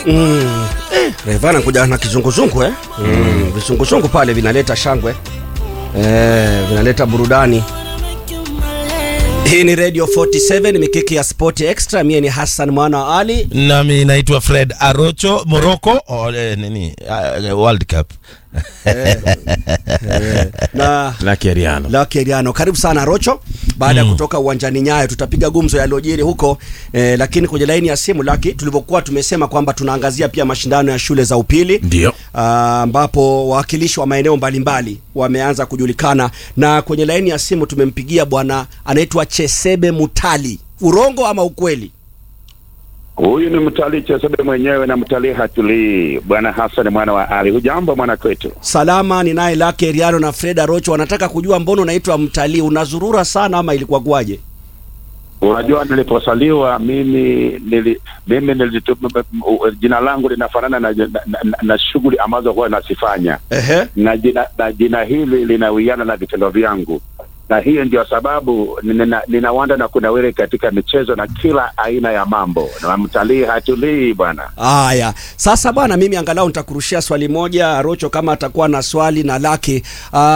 Mm. Eh, Rayvanny kuja na kizunguzungu eh? Mm. Vizunguzungu pale vinaleta shangwe eh, vinaleta burudani. Hii ni Radio 47 mikiki ya Sport Extra. Mie ni Hassan mwana wa Ali. nami naitwa fred arocho morocco oh, eh, nini uh, world cup na Lucky Ariano. Lucky Ariano. Karibu sana Rocho. Baada ya kutoka uwanjani Nyayo, tutapiga gumzo yaliyojiri huko eh, lakini kwenye laini ya simu Lucky, tulivyokuwa tumesema kwamba tunaangazia pia mashindano ya shule za upili Ndio. Ah, ambapo wawakilishi wa maeneo mbalimbali wameanza kujulikana, na kwenye laini ya simu tumempigia bwana anaitwa Chesebe Mutali. Urongo ama ukweli? Huyu ni mtalii Chesebe mwenyewe na mtalii hatulii, bwana Hassan mwana wa Ali. Hujambo mwana kwetu? Salama, ni naye Lucky Ariano na Freda Rocho. Wanataka kujua mbona unaitwa mtalii, unazurura sana ama ilikuwa kwaje? Unajua, niliposaliwa mimi nili, mimi nilitu, jina langu linafanana na, na, na, na shughuli ambazo huwa nasifanya Ehe. na jina, na jina hili linawiana na vitendo vyangu, na hiyo ndio sababu nina, ninawanda na kunawiri katika michezo na kila aina ya mambo, na mtalii hatulii bwana. Haya, sasa bwana, mimi angalau nitakurushia swali moja Rocho, kama atakuwa na swali na Lucky. Ah,